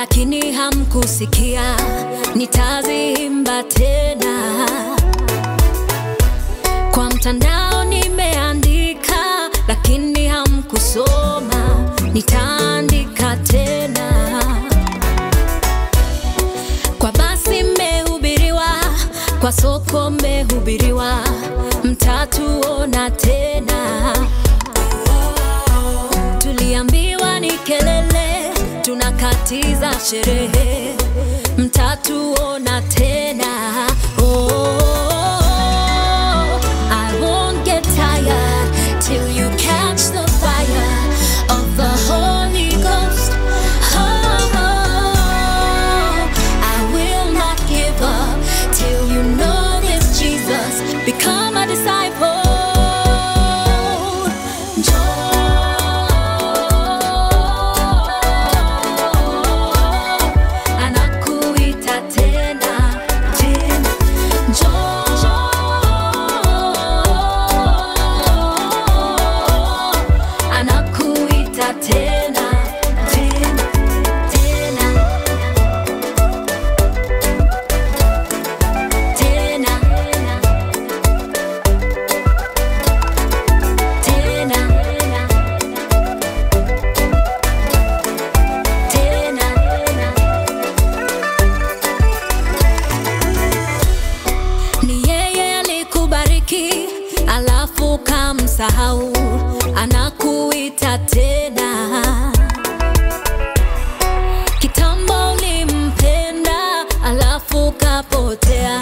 lakini hamkusikia, nitaziimba tena. Kwa mtandao nimeandika, lakini hamkusoma, nitaandika tena. Kwa basi mmehubiriwa, kwa soko mmehubiriwa, mtatuona tena. Tuliambiwa ni kelele, tunakatiza sherehe, mtatuona tena. Oh, I won't get tired till you catch the fire of the Holy Ghost. Oh, I will not give up till you know this Jesus. Become a disciple. Njoo, anakuita tena, tena. Njoo, anakuita tena, tena, tena. Tena, tena, tena, ni yeye alikubariki alafu kamsahau, anakuita tena. Kitambo ulimpenda alafu kapotea,